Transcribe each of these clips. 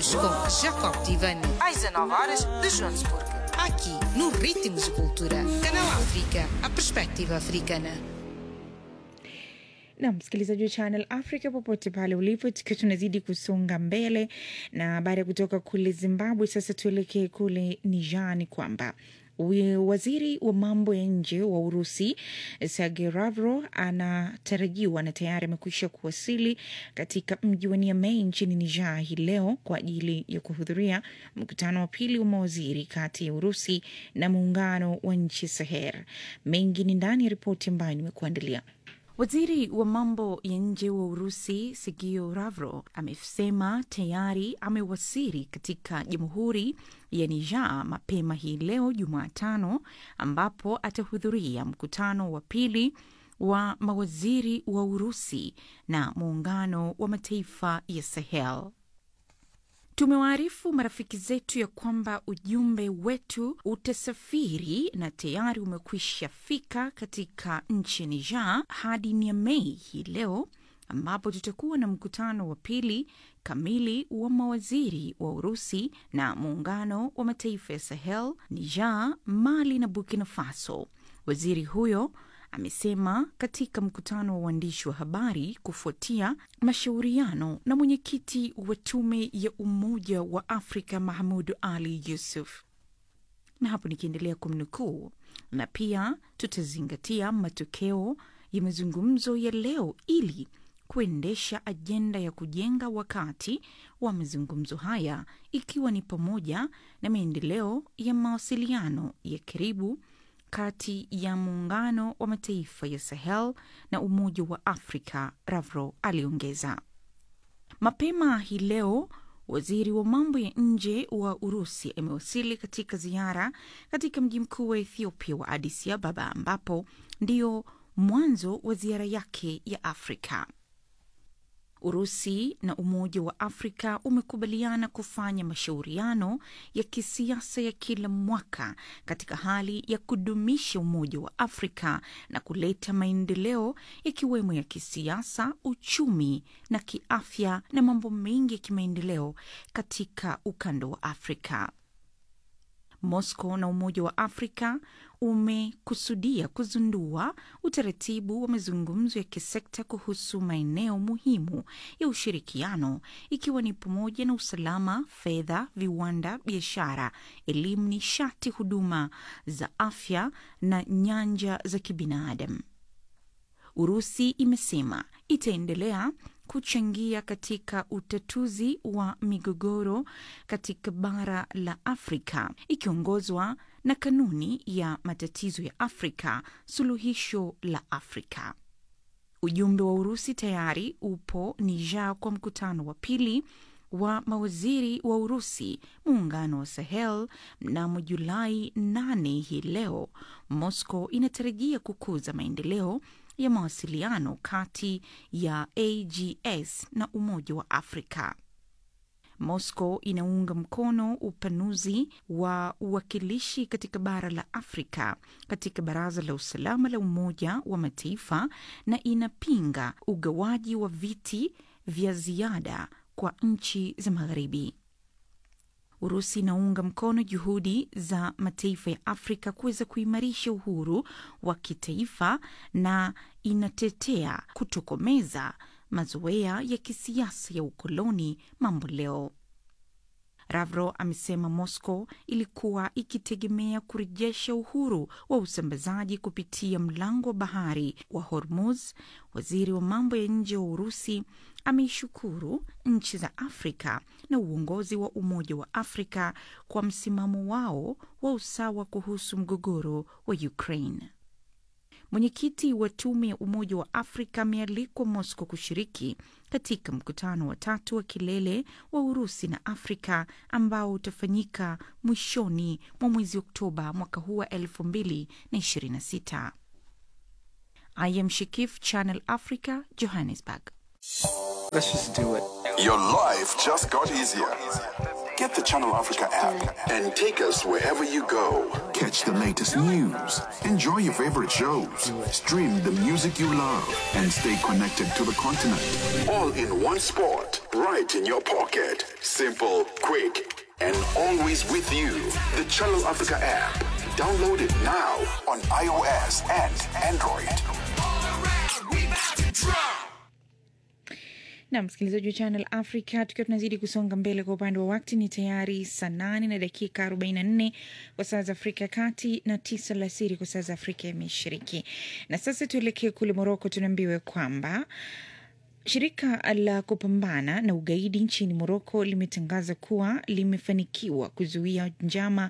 Ritmos com Jacob Tivani. às 19 horas de Joanesburgo. Aqui no Ritmos de Cultura. Canal África, a perspectiva africana. na msikilizaji wa Channel Africa popote pale ulipo, tukiwa tunazidi kusonga mbele na baada ya kutoka kule Zimbabwe, sasa tuelekee kule Niger. Ni kwamba wi- waziri wa mambo ya nje wa Urusi Sergei Lavrov anatarajiwa na tayari amekwisha kuwasili katika mji wa Niamey nchini Niger hii leo kwa ajili ya kuhudhuria mkutano wa pili wa mawaziri kati ya Urusi na muungano wa nchi Sahel. Mengi ni ndani ya ripoti ambayo nimekuandalia. Waziri wa mambo ya nje wa Urusi Sergio Lavrov amesema tayari amewasili katika jamhuri ya Niger mapema hii leo Jumatano, ambapo atahudhuria mkutano wa pili wa mawaziri wa Urusi na muungano wa mataifa ya Sahel. Tumewaarifu marafiki zetu ya kwamba ujumbe wetu utasafiri na tayari umekwisha fika katika nchi Niger hadi Niamey hii leo ambapo tutakuwa na mkutano wa pili kamili wa mawaziri wa Urusi na muungano wa mataifa ya Sahel, Niger, Mali na Burkina Faso. Waziri huyo amesema katika mkutano wa waandishi wa habari kufuatia mashauriano na mwenyekiti wa tume ya Umoja wa Afrika Mahmud Ali Yusuf na hapo nikiendelea kumnukuu, na pia tutazingatia matokeo ya mazungumzo ya leo ili kuendesha ajenda ya kujenga wakati wa mazungumzo haya, ikiwa ni pamoja na maendeleo ya mawasiliano ya karibu kati ya muungano wa mataifa ya Sahel na Umoja wa Afrika, Lavrov aliongeza. Mapema hii leo waziri wa mambo ya nje wa Urusi amewasili katika ziara katika mji mkuu wa Ethiopia wa Addis Ababa, ambapo ndio mwanzo wa ziara yake ya Afrika. Urusi na Umoja wa Afrika umekubaliana kufanya mashauriano ya kisiasa ya kila mwaka katika hali ya kudumisha umoja wa Afrika na kuleta maendeleo yakiwemo ya kisiasa, uchumi na kiafya na mambo mengi ya kimaendeleo katika ukanda wa Afrika. Moscow na Umoja wa Afrika umekusudia kuzindua utaratibu wa mazungumzo ya kisekta kuhusu maeneo muhimu ya ushirikiano ikiwa ni pamoja na usalama, fedha, viwanda, biashara, elimu, nishati, huduma za afya na nyanja za kibinadamu. Urusi imesema itaendelea kuchangia katika utatuzi wa migogoro katika bara la Afrika ikiongozwa na kanuni ya matatizo ya Afrika, suluhisho la Afrika. Ujumbe wa Urusi tayari upo Niger kwa mkutano wa pili wa mawaziri wa Urusi muungano wa Sahel mnamo Julai 8 hii leo. Moscow inatarajia kukuza maendeleo ya mawasiliano kati ya AGS na Umoja wa Afrika. Moscow inaunga mkono upanuzi wa uwakilishi katika bara la Afrika katika Baraza la Usalama la Umoja wa Mataifa na inapinga ugawaji wa viti vya ziada kwa nchi za Magharibi. Urusi inaunga mkono juhudi za mataifa ya Afrika kuweza kuimarisha uhuru wa kitaifa na inatetea kutokomeza mazoea ya kisiasa ya ukoloni mambo leo. Lavrov amesema Moscow ilikuwa ikitegemea kurejesha uhuru wa usambazaji kupitia mlango wa bahari wa Hormuz. Waziri wa mambo ya nje wa Urusi ameishukuru nchi za Afrika na uongozi wa Umoja wa Afrika kwa msimamo wao wa usawa kuhusu mgogoro wa Ukraine. Mwenyekiti wa tume ya Umoja wa Afrika amealikwa Moscow kushiriki katika mkutano wa tatu wa kilele wa Urusi na Afrika ambao utafanyika mwishoni mwa mwezi Oktoba mwaka huu wa 2026. I am Shikif, Channel Africa, Johannesburg. Let's just do it. Your life just got easier. Get the Channel Africa app and take us wherever you go. Catch the latest news, enjoy your favorite shows, stream the music you love, and stay connected to the continent. All in one spot, right in your pocket. Simple, quick, and always with you. The Channel Africa app. Download it now on iOS and Android. na msikilizaji wa Channel Africa, tukiwa tunazidi kusonga mbele kwa upande wa wakati, ni tayari saa nane na dakika 44 kwa saa za Afrika ya Kati na tisa alasiri kwa saa za Afrika ya Mashariki. Na sasa tuelekee kule Moroko, tunaambiwa kwamba Shirika la kupambana na ugaidi nchini Moroko limetangaza kuwa limefanikiwa kuzuia njama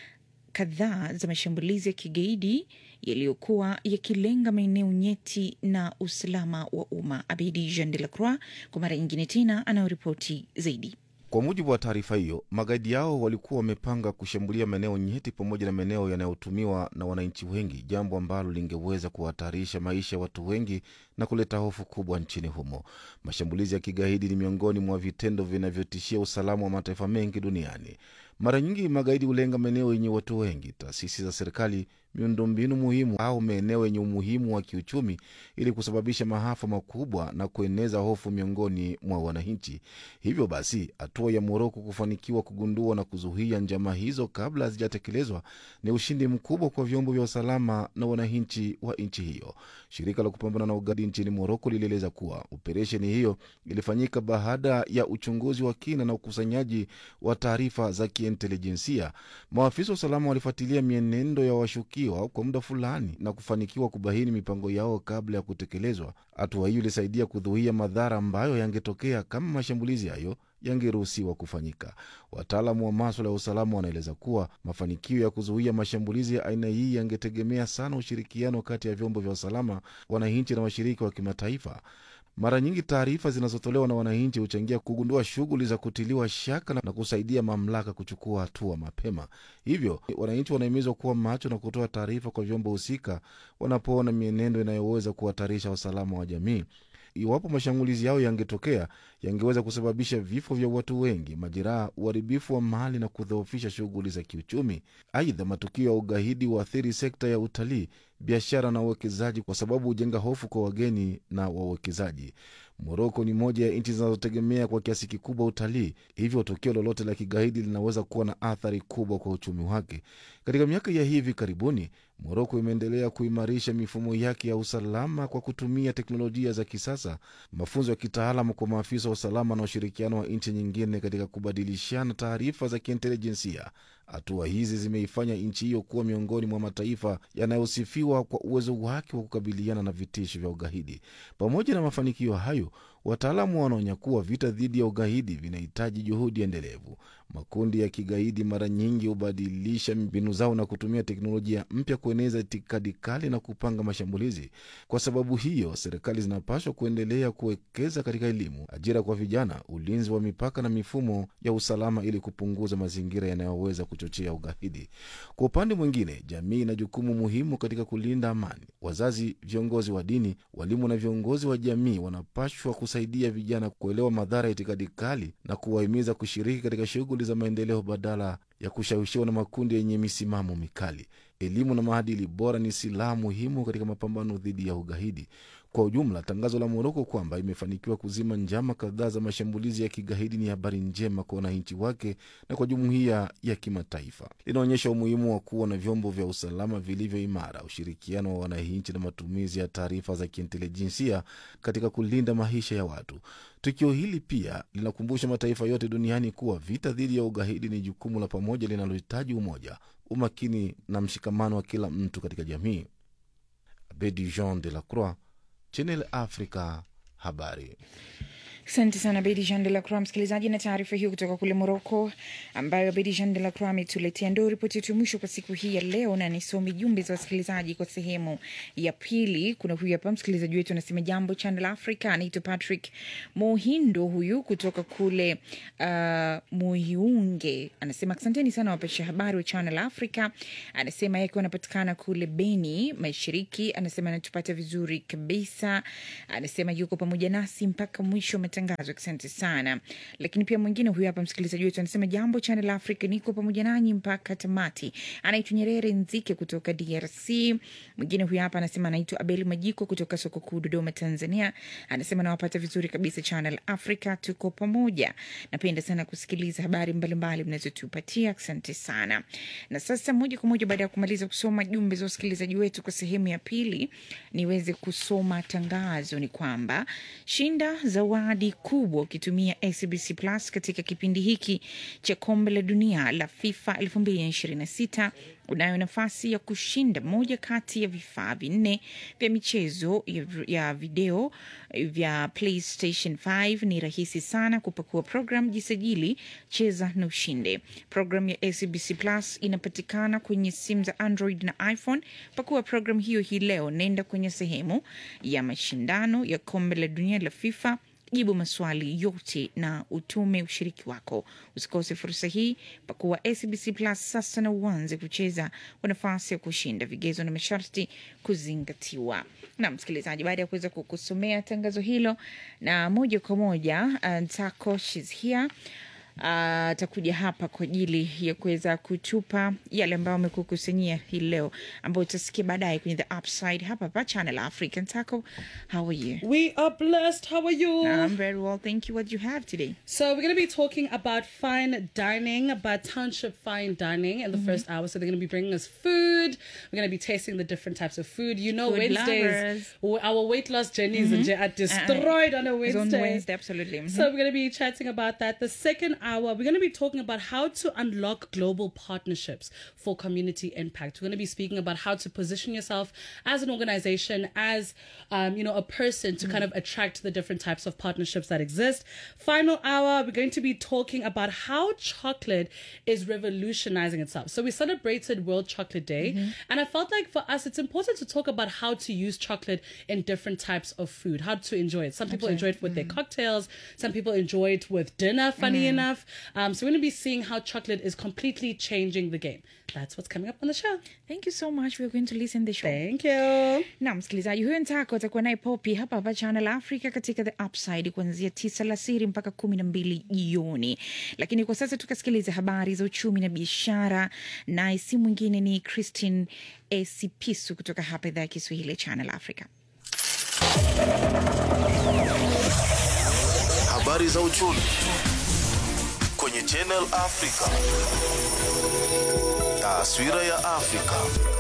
kadhaa za mashambulizi ya kigaidi yaliyokuwa yakilenga maeneo nyeti na usalama wa umma. Abedi Jean de la Croix kwa mara nyingine tena anayoripoti zaidi. Kwa mujibu wa taarifa hiyo, magaidi yao walikuwa wamepanga kushambulia maeneo nyeti pamoja na maeneo yanayotumiwa na wananchi wengi, jambo ambalo lingeweza kuhatarisha maisha ya watu wengi na kuleta hofu kubwa nchini humo. Mashambulizi ya kigaidi ni miongoni mwa vitendo vinavyotishia usalama wa mataifa mengi duniani. Mara nyingi magaidi hulenga maeneo yenye watu wengi, taasisi za serikali, miundombinu muhimu au maeneo yenye umuhimu wa kiuchumi, ili kusababisha maafa makubwa na kueneza hofu miongoni mwa wananchi. Hivyo basi, hatua ya Moroko kufanikiwa kugundua na kuzuia njama hizo kabla hazijatekelezwa ni ushindi mkubwa kwa vyombo vya usalama na wananchi wa nchi hiyo. Shirika la kupambana na ugaidi nchini Moroko lilieleza kuwa operesheni hiyo ilifanyika baada ya uchunguzi wa kina na ukusanyaji wa taarifa za kiintelijensia. Maafisa wa usalama walifuatilia mienendo ya washukiwa kwa muda fulani na kufanikiwa kubaini mipango yao kabla ya kutekelezwa. Hatua hiyo ilisaidia kudhuia madhara ambayo yangetokea kama mashambulizi hayo yangeruhusiwa kufanyika. Wataalamu wa maswala ya usalama wanaeleza kuwa mafanikio ya kuzuia mashambulizi ya aina hii yangetegemea sana ushirikiano kati ya vyombo vya usalama, wananchi na washirika wa kimataifa. Mara nyingi taarifa zinazotolewa na wananchi huchangia kugundua shughuli za kutiliwa shaka na kusaidia mamlaka kuchukua hatua mapema. Hivyo wananchi wanahimizwa kuwa macho na kutoa taarifa kwa vyombo husika wanapoona mienendo inayoweza kuhatarisha usalama wa jamii. Iwapo mashambulizi yao yangetokea, yangeweza kusababisha vifo vya watu wengi, majeraha, uharibifu wa mali na kudhoofisha shughuli za kiuchumi. Aidha, matukio ya ugaidi huathiri sekta ya utalii, biashara na uwekezaji, kwa sababu hujenga hofu kwa wageni na wawekezaji. Moroko ni moja ya nchi zinazotegemea kwa kiasi kikubwa utalii, hivyo tukio lolote la kigaidi linaweza kuwa na athari kubwa kwa uchumi wake. Katika miaka ya hivi karibuni, Moroko imeendelea kuimarisha mifumo yake ya usalama kwa kutumia teknolojia za kisasa, mafunzo ya kitaalamu kwa maafisa wa usalama na ushirikiano wa nchi nyingine katika kubadilishana taarifa za kiintelijensia. Hatua hizi zimeifanya nchi hiyo kuwa miongoni mwa mataifa yanayosifiwa kwa uwezo wake wa kukabiliana na vitisho vya ugaidi. Pamoja na mafanikio hayo, wataalamu wanaonya kuwa vita dhidi ya ugaidi vinahitaji juhudi endelevu. Makundi ya kigaidi mara nyingi hubadilisha mbinu zao na kutumia teknolojia mpya kueneza itikadi kali na kupanga mashambulizi. Kwa sababu hiyo, serikali zinapaswa kuendelea kuwekeza katika elimu, ajira kwa vijana, ulinzi wa mipaka na mifumo ya usalama ili kupunguza mazingira yanayoweza kuchochea ugaidi. Kwa upande mwingine, jamii ina jukumu muhimu katika kulinda amani. Wazazi, viongozi wa dini, walimu na viongozi wa jamii wanapashwa kusaidia vijana kuelewa madhara ya itikadi kali na kuwahimiza kushiriki katika shughuli za maendeleo badala ya kushawishiwa na makundi yenye misimamo mikali. Elimu na maadili bora ni silaha muhimu katika mapambano dhidi ya ugaidi. Kwa ujumla, tangazo la Moroko kwamba imefanikiwa kuzima njama kadhaa za mashambulizi ya kigaidi ni habari njema kwa wananchi wake na kwa jumuiya ya kimataifa. Linaonyesha umuhimu wa kuwa na vyombo vya usalama vilivyo imara, ushirikiano wa wananchi na matumizi ya taarifa za kiintelijensia katika kulinda maisha ya watu. Tukio hili pia linakumbusha mataifa yote duniani kuwa vita dhidi ya ugaidi ni jukumu la pamoja linalohitaji umoja, umakini na mshikamano wa kila mtu katika jamii. Abedi Jean de la Croix, Channel Africa, habari. Asante sana Bedi Jean de la Croix, msikilizaji, na taarifa hiyo kutoka kule Moroko ambayo Bedi Jean de la Croix ametuletea. Ndo ripoti yetu mwisho kwa siku hii ya leo, na nisomi jumbe za wasikilizaji kwa sehemu ya pili. Kuna huyu hapa msikilizaji wetu anasema, jambo Channel Africa, anaitwa Patrick Mohindo huyu kutoka kule uh, Muhiunge, anasema asanteni sana wapasha habari wa Channel Africa. Anasema yeye akiwa anapatikana kule Beni Mashariki, anasema anatupata vizuri kabisa. Anasema yuko pamoja nasi mpaka mwisho wa matangazo matangazo. Asante sana. Lakini pia mwingine huyu hapa msikilizaji wetu anasema jambo Channel Africa, niko pamoja nanyi mpaka tamati. Anaitwa Nyerere Nzike kutoka DRC. Mwingine huyu hapa anasema anaitwa Abeli Majiko kutoka soko kuu Dodoma, Tanzania. Anasema nawapata vizuri kabisa Channel Africa, tuko pamoja. Napenda sana kusikiliza habari mbalimbali mnazotupatia. Asante sana. Na sasa moja kwa moja baada ya kumaliza kusoma jumbe za wasikilizaji wetu kwa sehemu ya pili, niweze kusoma tangazo. Ni kwamba shinda zawadi kubwa ukitumia SBC Plus katika kipindi hiki cha kombe la dunia la FIFA 2026 unayo nafasi ya kushinda moja kati ya vifaa vinne vya michezo ya, ya video vya PlayStation 5. Ni rahisi sana kupakua program, jisajili, cheza na ushinde. Program ya SBC Plus inapatikana kwenye simu za Android na iPhone. Pakua program hiyo hii leo, nenda kwenye sehemu ya mashindano ya kombe la dunia la FIFA jibu maswali yote na utume ushiriki wako. Usikose fursa hii, pakuwa SBC Plus sasa na uanze kucheza kwa nafasi ya kushinda. Vigezo na masharti kuzingatiwa. Na msikilizaji, baada ya kuweza kukusomea tangazo hilo, na moja kwa moja uh, Ntako she's here atakuja uh, hapa kwa ajili ya kuweza kutupa yale ambayo amekukusanyia hii leo, ambayo utasikia baadaye kwenye the upside hapa hapa Channel African. Taco, how are you? We are blessed. How are you? I'm very well, thank you. What do you have today? so we're going to be talking about fine dining, about township fine dining in the first hour. So they're going to be bringing us food. We're going to be tasting the different types of food. You know, Food Wednesdays, lovers. w- our weight loss journeys are destroyed on a It's Wednesday. on Wednesday, absolutely. Mhm. So we're going to be chatting about that. The second hour, we're going to be talking about how to unlock global partnerships for community impact. We're going to be speaking about how to position yourself as an organization, as um, you know, a person to kind of attract the different types of partnerships that exist. Final hour, we're going to be talking about how chocolate is revolutionizing itself. So we celebrated World Chocolate Day, and I felt like for us, it's important to talk about how to use chocolate in different types of food, how to enjoy it. Some people enjoy it with their cocktails, some people enjoy it with dinner, funny enough. Um, so we're going to be seeing how chocolate is completely changing the game. That's what's coming up on the show. Thank you so much. We're going to listen the show. Thank you. na msikilizaji huyo ntako atakuwa naye popi hapa hapa channel africa katika the upside kuanzia tisa lasiri mpaka kumi na mbili jioni lakini kwa sasa tukasikiliza habari za uchumi na biashara naye si mwingine ni christine esipisu kutoka hapa idhaa ya kiswahili ya channel africa Habari za uchumi kwenye Channel Africa. Taswira ya Afrika.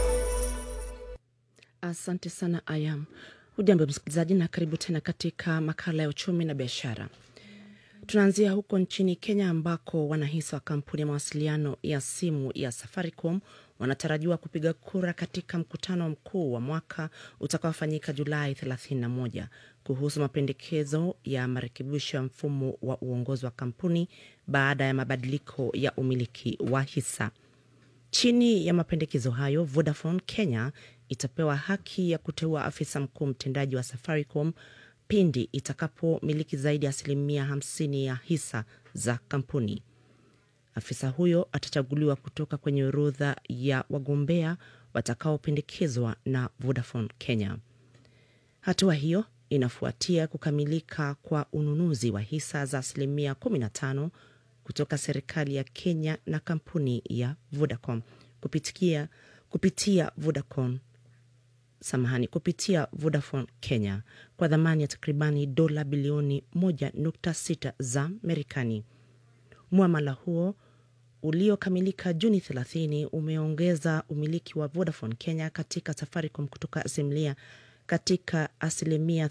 Asante sana Ayam. Hujambo msikilizaji, na karibu tena katika makala ya uchumi na biashara. Tunaanzia huko nchini Kenya ambako wanahisa wa kampuni ya mawasiliano ya simu ya Safaricom wanatarajiwa kupiga kura katika mkutano mkuu wa mwaka utakaofanyika Julai 31 kuhusu mapendekezo ya marekebisho ya mfumo wa uongozi wa kampuni baada ya mabadiliko ya umiliki wa hisa. Chini ya mapendekezo hayo, Vodafone Kenya itapewa haki ya kuteua afisa mkuu mtendaji wa Safaricom pindi itakapomiliki zaidi ya asilimia 50 ya hisa za kampuni. Afisa huyo atachaguliwa kutoka kwenye orodha ya wagombea watakaopendekezwa na Vodafone Kenya. Hatua hiyo inafuatia kukamilika kwa ununuzi wa hisa za asilimia 15 kutoka serikali ya Kenya na kampuni ya Vodacom kupitia, kupitia Vodacom samahani, kupitia Vodafone Kenya kwa dhamani ya takribani dola bilioni 1.6 za Marekani. Mwamala huo uliokamilika Juni 30 umeongeza umiliki wa Vodafone Kenya katika Safaricom kutoka asilimia katika asilimia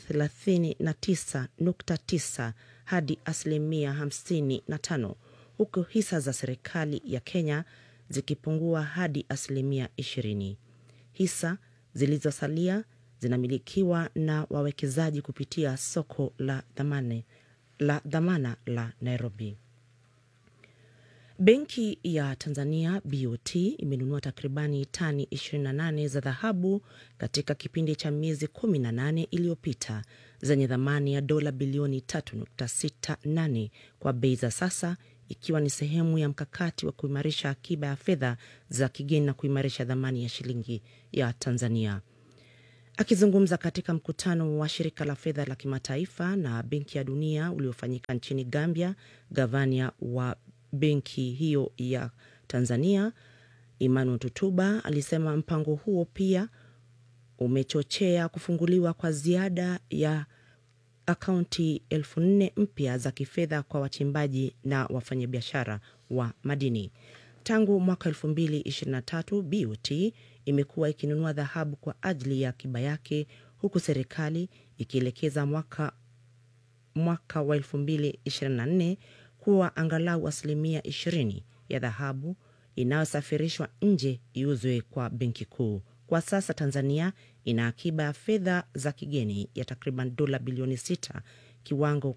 39.9 hadi asilimia 55 huku hisa za serikali ya Kenya zikipungua hadi asilimia 20. Hisa zilizosalia zinamilikiwa na wawekezaji kupitia soko la dhamane, la dhamana la Nairobi. Benki ya Tanzania BOT imenunua takribani tani 28 za dhahabu katika kipindi cha miezi 18 iliyopita zenye thamani ya dola bilioni 3.68 kwa bei za sasa, ikiwa ni sehemu ya mkakati wa kuimarisha akiba ya fedha za kigeni na kuimarisha thamani ya shilingi ya Tanzania. Akizungumza katika mkutano wa shirika la fedha la kimataifa na benki ya dunia uliofanyika nchini Gambia, gavana wa benki hiyo ya Tanzania Emmanuel Tutuba alisema mpango huo pia umechochea kufunguliwa kwa ziada ya akaunti elfu nne mpya za kifedha kwa wachimbaji na wafanyabiashara wa madini. Tangu mwaka 2023 BOT imekuwa ikinunua dhahabu kwa ajili ya akiba yake, huku serikali ikielekeza mwaka, mwaka wa 2024 kuwa angalau asilimia 20 ya dhahabu inayosafirishwa nje iuzwe kwa benki kuu. Kwa sasa Tanzania ina akiba ya fedha za kigeni ya takriban dola bilioni 6, kiwango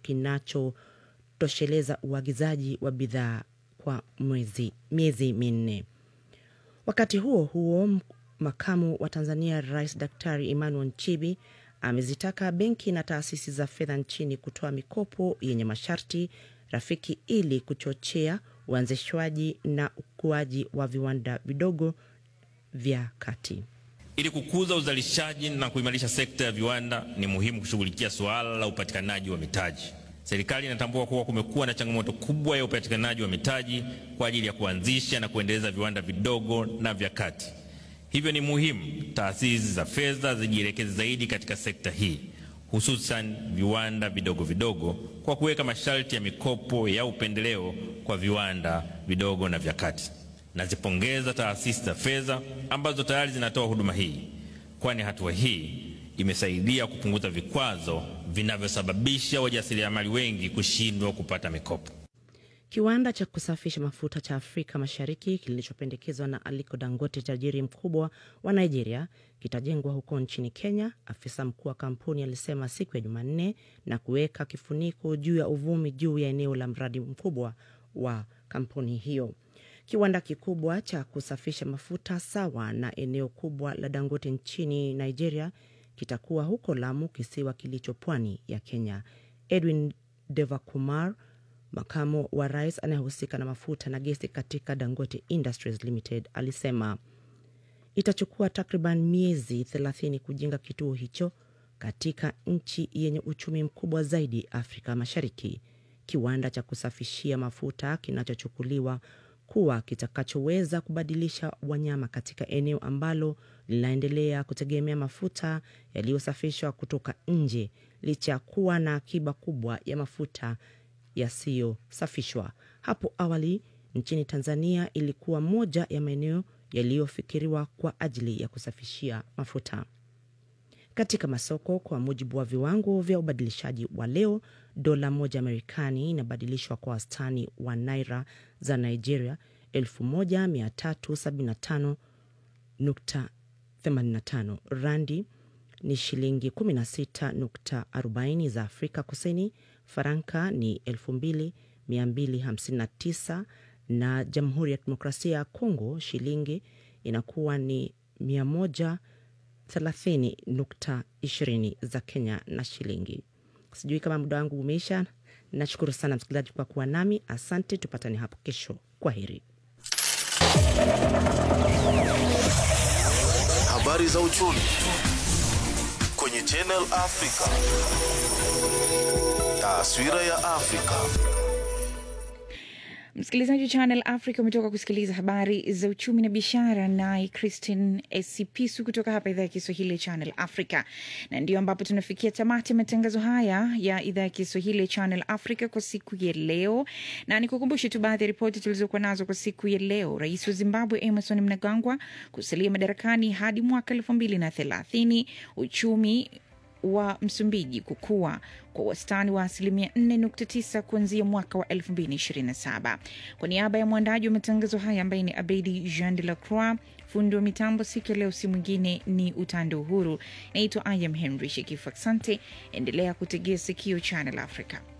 kinachotosheleza uagizaji wa bidhaa kwa mwezi, miezi minne. Wakati huo huo, makamu wa Tanzania Rais Daktari Emmanuel Nchibi amezitaka benki na taasisi za fedha nchini kutoa mikopo yenye masharti rafiki ili kuchochea uanzishwaji na ukuaji wa viwanda vidogo vya kati. Ili kukuza uzalishaji na kuimarisha sekta ya viwanda, ni muhimu kushughulikia suala la upatikanaji wa mitaji. Serikali inatambua kuwa kumekuwa na changamoto kubwa ya upatikanaji wa mitaji kwa ajili ya kuanzisha na kuendeleza viwanda vidogo na vya kati. Hivyo ni muhimu taasisi za fedha zijielekeze zaidi katika sekta hii, hususan viwanda vidogo vidogo, kwa kuweka masharti ya mikopo ya upendeleo kwa viwanda vidogo na vya kati. Nazipongeza taasisi za fedha ambazo tayari zinatoa huduma hii, kwani hatua hii imesaidia kupunguza vikwazo vinavyosababisha wajasiriamali wengi kushindwa kupata mikopo. Kiwanda cha kusafisha mafuta cha Afrika Mashariki kilichopendekezwa na Aliko Dangote, tajiri mkubwa wa Nigeria, kitajengwa huko nchini Kenya, afisa mkuu wa kampuni alisema siku ya Jumanne, na kuweka kifuniko juu ya uvumi juu ya eneo la mradi mkubwa wa kampuni hiyo. Kiwanda kikubwa cha kusafisha mafuta sawa na eneo kubwa la Dangote nchini Nigeria kitakuwa huko Lamu, kisiwa kilicho pwani ya Kenya. Edwin Devakumar, makamo wa rais anayehusika na mafuta na gesi katika Dangote Industries Limited, alisema itachukua takriban miezi 30 kujenga kituo hicho katika nchi yenye uchumi mkubwa zaidi Afrika Mashariki. Kiwanda cha kusafishia mafuta kinachochukuliwa kuwa kitakachoweza kubadilisha wanyama katika eneo ambalo linaendelea kutegemea mafuta yaliyosafishwa kutoka nje licha ya kuwa na akiba kubwa ya mafuta yasiyosafishwa. Hapo awali nchini Tanzania ilikuwa moja ya maeneo yaliyofikiriwa kwa ajili ya kusafishia mafuta. Katika masoko, kwa mujibu wa viwango vya ubadilishaji wa leo, dola moja ya Marekani inabadilishwa kwa wastani wa naira za Nigeria 1335.85. Randi ni shilingi 16.40 za Afrika Kusini, faranka ni 2259 na Jamhuri ya Kidemokrasia ya Kongo shilingi inakuwa ni 130.20 za Kenya na shilingi. Sijui kama muda wangu umeisha. Nashukuru sana msikilizaji kwa kuwa nami, asante. Tupatane hapo kesho. Kwa heri. Habari za uchumi kwenye Channel Africa. Taswira ya Afrika. Msikilizaji wa Channel Africa umetoka kusikiliza habari za uchumi na biashara, naye Christine Esipisu kutoka hapa idhaa ya Kiswahili ya Channel Africa, na ndio ambapo tunafikia tamati ya matangazo haya ya idhaa ya Kiswahili ya Channel Africa kwa siku ya leo, na nikukumbushe tu baadhi ya ripoti tulizokuwa nazo kwa siku ya leo. Rais wa Zimbabwe Emerson Mnangagwa kusalia madarakani hadi mwaka elfu mbili na thelathini. Uchumi wa Msumbiji kukua kwa wastani wa asilimia 4.9 kuanzia mwaka wa 2027. Kwa niaba ya mwandaji wa matangazo haya ambaye ni Abedi Jean de la Croix, fundi wa mitambo siku ya leo si mwingine ni Utando Uhuru. Naitwa Ayam Henry Shekifu. Asante, endelea kutegea sikio Channel Africa.